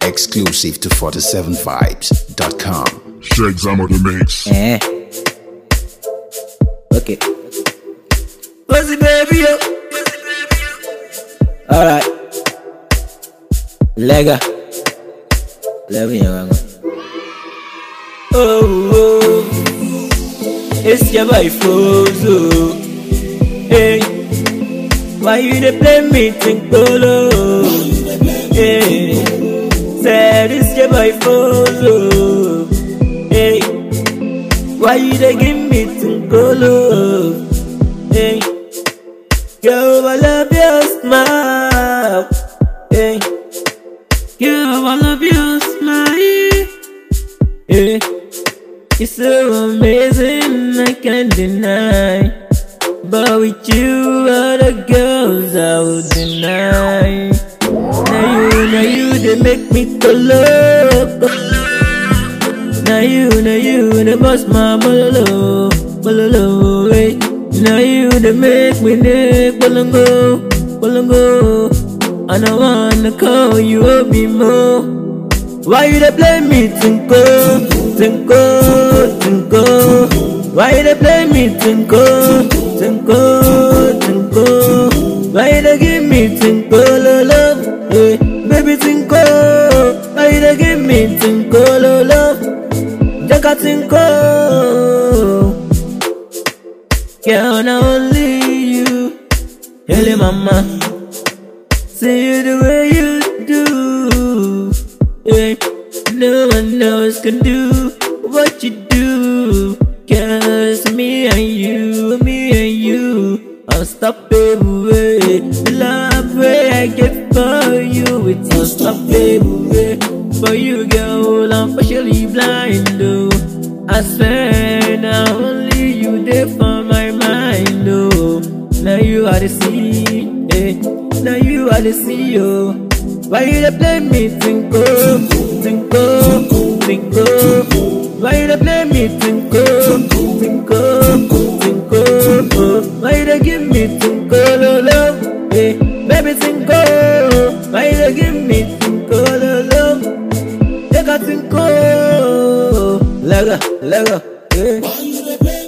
Exclusive to 47vibes.com. Shake some of the mix. Eh. Okay. Pussy baby, yo. Alright. Lega. Lega yang aku. Oh, oh. It's your boy Fozo. Hey. Why you dey play me think polo? Hey. Said it's your boy Fozo. Hey. Why you dey give me tinkolo? Hey, girl, I love your smile. Hey, girl, I love your smile. Hey, it's so amazing, I can't deny. But with you, other girls I would deny. Now you, now you, they make me go loco. Now you, now you, they bust my bololo, bololo, hey. Now you, they make me neck bolongo, bolongo. And I wanna call you Obi Mo. Why you they play me tinko, tinko, tinko? Why you they play me tinko, tinko, tinko? Why you they give me tinko, lolo, hey, baby tinko? Why you they give me tinko, lolo? Jaka tinko. Girl, not only you. Hello, mama. See you the way you do. Yeah. No one else can do what you do. Cause me and you, me and you. Unstoppable way. The love way I get for you, it's unstoppable way. For you, girl, I'm partially blind, though. I swear now only you there for my mind, oh. Now you are the sea, eh. Now you are the sea, oh. Why you dey play me tinko, tinko, tinko? Why you dey play me tinko, tinko, tinko? Oh. Why you dey give me tinko, lolo, eh? Baby tinko, why you dey give me tinko, lolo? Take a tinko, lega, lega, eh?